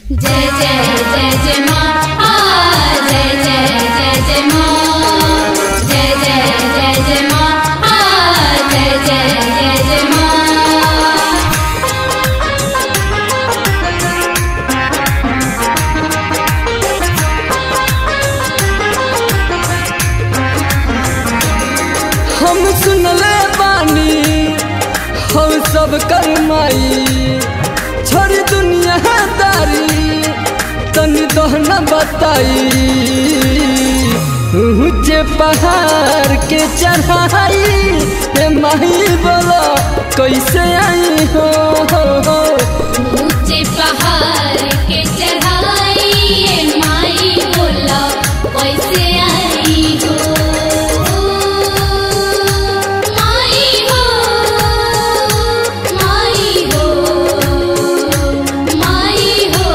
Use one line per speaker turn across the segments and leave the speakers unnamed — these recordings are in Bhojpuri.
जय जय जय जय माँ आ जय जय जय जय माँ जय जय जय जय माँ आ जय जय जय जय माँ
हम सुनले बानी हम सब करमाई छोड़ी दुनिया दारी तनी दहना बताई ऊंचे पहाड़ के चढ़ाई हे माही बोलो कैसे आई हो, हो, हो।
ऊंचे पहाड़ के चढ़ाई ये माई बोला कैसे आई हो माई हो माई हो माई हो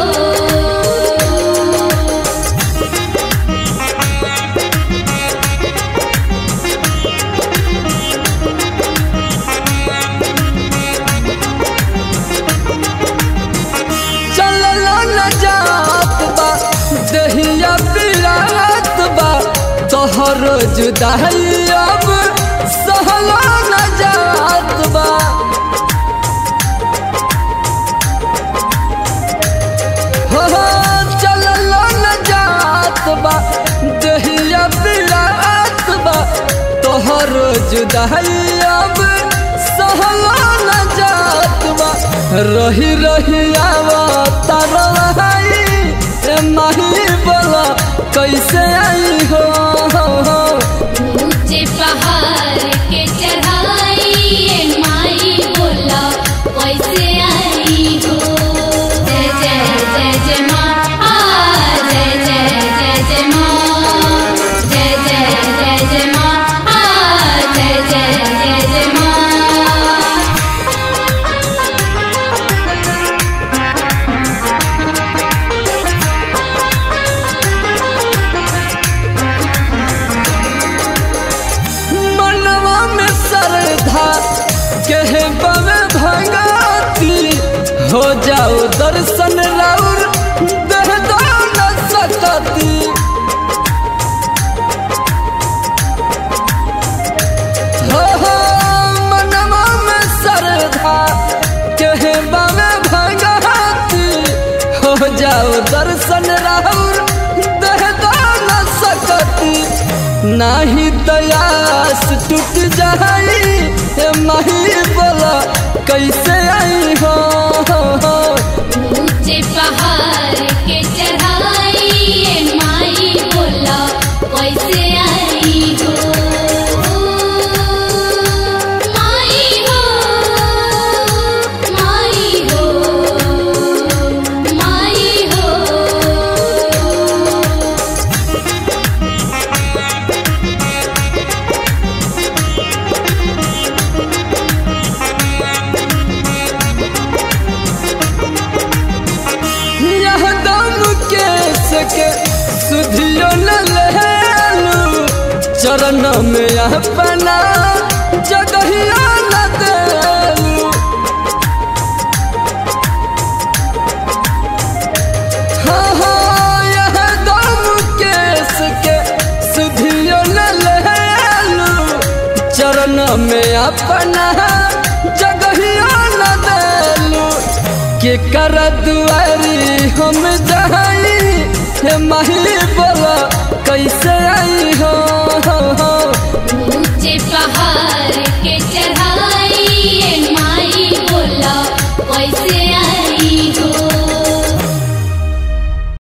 चललो न जात बा दहिया पिरात बा तोहर जुदाई अब सहलो न जात बा हो हो, चललो न जात बा दहिया पिरात बा तोहर जुदाई अब सहलो न जात बा रही रही आवा तरवाई ए माही बोला कैसे आई हो, हो, हो।
ऊंचे पहाड़ के चढ़ाई ये माई बोला कैसे आई हो जय जय जय जय माँ आ जय जय जय जय माँ जय जय जय जय माँ आ जय जय जय जय माँ
मनवा में श्रद्धा कहे बवे भगती हो जाओ दर्शन राउर देह दान सकती हो हो मनवा में श्रद्धा कहे बवे भगती हो जाओ दर्शन राउर देह दान सकती नाही दयास टूट जाई ए माही बोला कैसे आई हो, हो, हो।
ऊंचे पहाड़ के चढ़ाई ये माई बोला कैसे आई हो माई हो माई हो माई हो
यह दम के सके सुधियो न लेलू चरण में अपना जगहिया न देलू हाँ हाँ यह दम के सके सुधियो न लेलू चरण में अपना जगहिया न देलू के कर दुआरी हम जाई हे माही बोला कैसे आई हो, हो, हो।
ऊंचे पहाड़ के चढ़ाई ये माई बोला कैसे